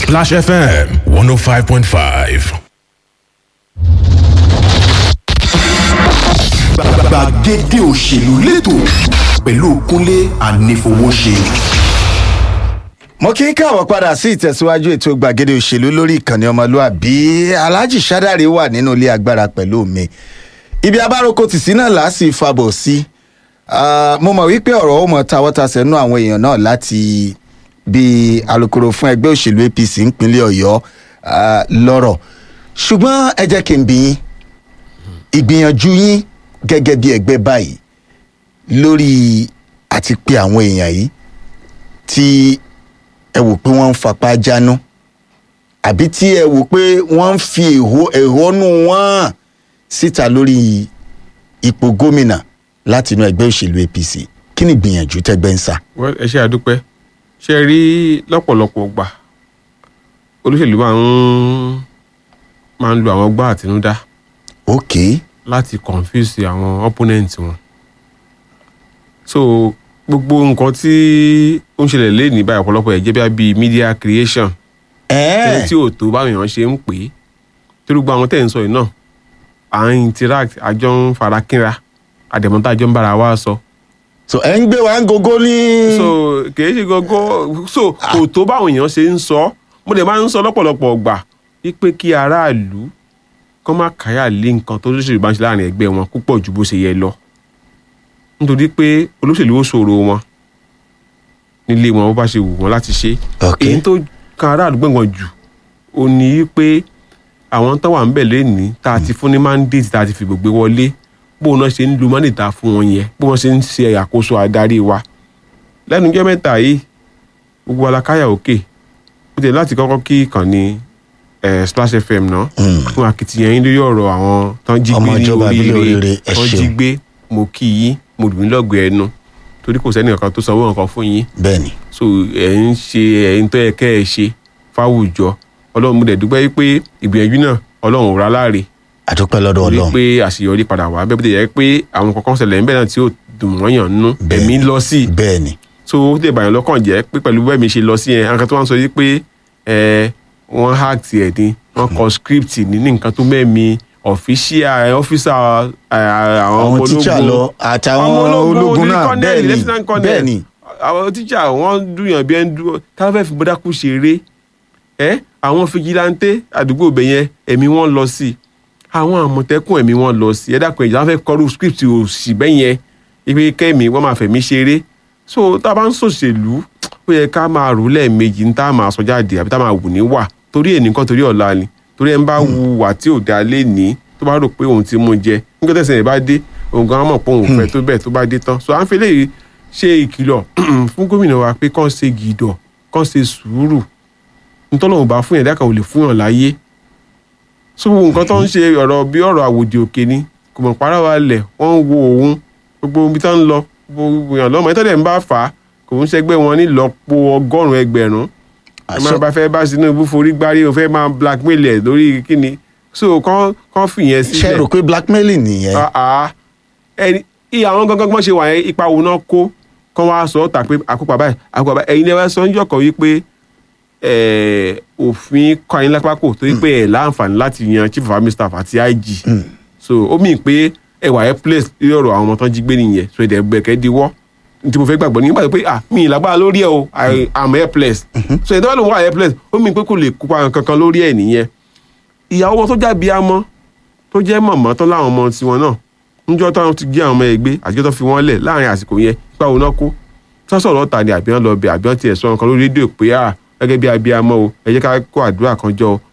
Splash FM 105.5. gbàgede òṣèlú lẹ́tọ̀ pẹ̀lú kúnlé ànífowóṣe. mo kí n káwọ́ padà sí ìtẹ̀síwájú ètò gbàgede òṣèlú lórí ìkànnì ọmọlúàbí alhaji sadari wà nínú ilé agbára pẹ̀lú mi ibi abáròkọ tìsí náà là á sì fabọ̀ sí Ah, mo mọ̀ wípé ọ̀rọ̀ ó mọ tawọ́tasẹ̀ nú àwọn èèyàn náà láti bí alukoro fún ẹgbẹ́ òṣèlú apc ìpínlẹ̀ ọ̀yọ́ ah, lọ́rọ̀ ṣùgbọ́n ẹ jẹ́ kí n bí yín ìgbìyànjú yín gẹ́gẹ́ bí ẹgbẹ́ báyìí lórí àti pé àwọn èèyàn yìí tí ẹ wò pé wọ́n ń fapá jáná àbí tí ẹ wò pé wọ́n ń fi ẹ̀hó- ẹ̀hónú wọn hàn síta lórí ipò gómìnà láti inú ẹgbẹ́ òṣèlú apc kí ni ìgbìyànjú tẹ́gbẹ́ ń sà. Well, ẹ ṣe àdúpẹ́ ṣe rí lọ́pọ̀lọpọ̀ gbà olóṣèlú máa ń máa ń lo àwọn ọgbà àtinúdá ok láti confuse àwọn opponent wọn so gbogbo nǹkan tí ó ń ṣẹlẹ̀ lẹ́yìn báyìí ọ̀pọ̀lọpọ̀ ẹ̀ jẹ́ bí i media creation ẹni tí ò tó báwọn èèyàn ṣe ń pè é torí gbogbo àwọn tẹ̀ ń sọ yìí náà à ń interact àjọ ń fara kínra àdèmọ́tà àjọ ń bára wa sọ. so ẹ ń gbé wa ń gogo ní. so kìí ṣe gọgọ so kò tó báwọn èèyàn ṣe ń sọ mo dẹ̀ máa ń sọ lọ́pọ̀lọpọ̀ gbà wípé kí aráàlú kọ́ má káyà lé nǹkan tó lóṣèlú bá ń ṣe láàrin ẹgbẹ́ wọn púpọ̀ ju bó ṣe yẹ lọ nítorí pé olóṣèlú ó ṣòro wọn nílé wọn bó bá ṣe wù wọn láti ṣe Ok. èyí tó kan aráàlú gbọ̀ngàn jù ó ní pé àwọn tó wà ń bẹ̀ lẹ́ni tá a ti fún ní mandate tá a ti fi gbogbo wọlé bó náà ṣe ń lu mandate tá a fún wọn yẹn bó wọn ṣe ń ṣe àkóso adarí wa lẹ́nu jẹ́ mẹ́ta yìí gbogbo alákáyà òkè ó tẹ̀ láti kọ́kọ́ kí ìkànnì eh, splash fm náà fún akitiyan yín lórí ọ̀rọ̀ àwọn tó ń jí Ọmọ gbé ní ìjọba ìbílẹ̀ oríire Oríire, ẹ tó ń ṣeun. jí gbé mo kí yín mo lù ní lọ́gọ̀ọ́ ẹnu torí kò sẹ́ni kankan tó sanwó nǹkan fún yín bẹ́ẹ̀ni so ẹ̀ ń ṣe ẹ̀ ń tọ́ ẹ kẹ́ ẹ ṣe fáwùjọ ọlọ́run mo dẹ̀ dúpẹ́ wípé ìgbìyànjú náà ọlọ́run ò rà láre àdúpẹ́ lọ́dọ̀ torí ọlọ́run pé àṣeyọrí padà wá bẹ́ẹ̀ bí tẹ̀ yẹ pé àwọn kankan ṣẹlẹ̀ ńbẹ̀ náà tí ò dùn wọ́n yàn nú Bẹ́ẹ̀ni. ẹ̀mí lọ sí i bẹ́ẹ̀ni so ó tẹ̀ bàyàn lọ́kàn jẹ́ pé pẹ̀lú bẹ́ẹ̀ mi ṣe lọ sí yẹn àwọn kan tó wá ń sọ yìí pé ẹ wọ́n hack tiẹ̀ ni wọ́n kọ script ní ní nǹkan tó mẹ́mi official ọ́fíìsà àwọn ọmọ àwọn tíṣà ológun lọ àtàwọn ọmọ ológun ní náà colonel, bẹ́ẹ̀ni lieutenant colonel. bẹ́ẹ̀ni àwọn tíṣà wọ́n dùnyàn bí ẹni dúró táwọn fẹ́ẹ́ fi bọ́dákú ṣeré ẹ àwọn fìjìláńtẹ́ àdúgbò bẹ̀ yẹn ẹ̀mí wọn lọ sí i àwọn àmọ̀tẹ́kùn ẹ̀mí wọn lọ sí i ẹ dákun ẹ̀jẹ̀ wọn fẹ́ kọ́rù script òsì bẹ́ẹ̀ yẹn ibi kẹ́mi wọ́n máa fẹ̀mí ṣeré so tá a bá ń ṣòṣèlú ó yẹ ká máa rò lẹ́ẹ̀mejì ní tá a máa sọ jáde àbí tá a máa wù ní wà torí ẹ̀ nìkan torí ọ̀la ni torí ẹ̀ ń bá wu wà tí ò dáa lé ní tó bá rò pé òun ti mú jẹ nígbà tẹ̀sán ẹ̀ bá dé òun gan mọ̀ pé òun fẹ́ tó bẹ́ẹ̀ tó bá dé tán so à ń fi léyìí ṣe ìkìlọ̀ fún gómìnà wa pé kán ṣe gìdọ̀ kán ṣe sùúrù ntọ́lọ́hùn bá fún yàn dákà ò lè fún yàn láyé so gbogbo nǹkan tó ń ṣe ọ̀rọ̀ bí ọ̀rọ̀ àwòdì òkè ni kò mọ̀ para wa lẹ̀ wọ́n ń wo òun gbogbo ibi tó ń lọ gbogbo èèyàn lọ́mọ ìtọ́jú ẹ̀ ń bá fà á kò ń ṣẹgbẹ́ wọn nílọ́po ọgọ́rùn-ún ẹgbẹ̀rún ẹ máa bá fẹ́ bá Tinubu forí gbárí o fẹ́ máa blackmail ẹ̀ lórí kíni so kán kán fìyẹn ṣe sílẹ̀ rò pé blackmailing nìyẹn Ah, ah. ẹni ìyá àwọn gangan gbọ́n ṣe wà yẹn ipa wo náà kó kán wá sọ ọ́ tà pé àkópa báyìí àkópa báyìí ẹ̀yin lẹ́wọ́ sọ ń jọ̀kọ̀ wípé eh, òfin kọ́ ayé lápákò torí pé ẹ̀ láǹfààní láti yan chief of army staff àti IG so ó mì pé ẹwà ẹ place lórí ọ̀rọ̀ àwọn ọmọ tán jí gbé nìyẹn so ẹ̀dẹ̀ gbẹ̀kẹ́ diwọ́ ní tí mo fẹ́ gbàgbọ́ nígbà tó pé ah mi ì lágbára lórí ẹ o I am helpless so ẹ̀dẹ̀ wà ló wà helpless ó mì pé kò lè kópa kankan lórí ẹ̀ nìyẹn ìyàwó wọn tó jábí amọ́ tó jẹ́ mọ̀mọ́ tán láwọn ọmọ tiwọn náà níjọ́ táwọn ti gé àwọn ọmọ ẹgbẹ́ àti tó fi wọ́n lẹ̀ láàrin àsìkò yẹn ipa wo náà kó sọ́sọ̀rọ̀ ta ni àbí wọ́n lọ bẹ̀ àbí wọ́n tiẹ̀ sọ nǹkan lórí rédíò pé à gẹ́gẹ́ bí abiyamọ o ẹ jẹ́ ká kó àdúrà kan jọ o